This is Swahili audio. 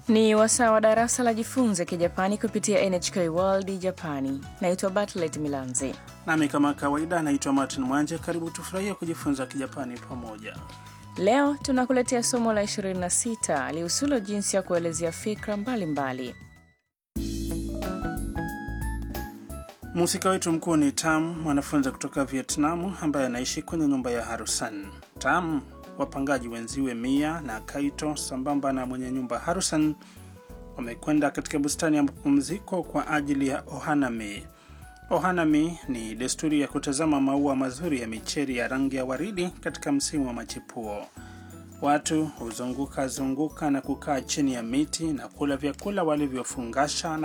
Ni wasaa wa darasa la jifunze Kijapani kupitia NHK World Japani. Naitwa Bartlet Milanzi. Nami kama kawaida naitwa Martin Mwanje. Karibu tufurahie kujifunza Kijapani pamoja. Leo tunakuletea somo la 26 lihusulo jinsi ya kuelezea fikra mbalimbali. Mhusika wetu mkuu ni Tam, mwanafunzi kutoka Vietnamu ambaye anaishi kwenye nyumba ya Harusan. Tam, wapangaji wenziwe Mia na Kaito sambamba na mwenye nyumba Harusan wamekwenda katika bustani ya mapumziko kwa ajili ya ohanami. Ohanami ni desturi ya kutazama maua mazuri ya micheri ya rangi ya waridi katika msimu wa machipuo. Watu huzunguka zunguka na kukaa chini ya miti na kula vyakula walivyofungasha na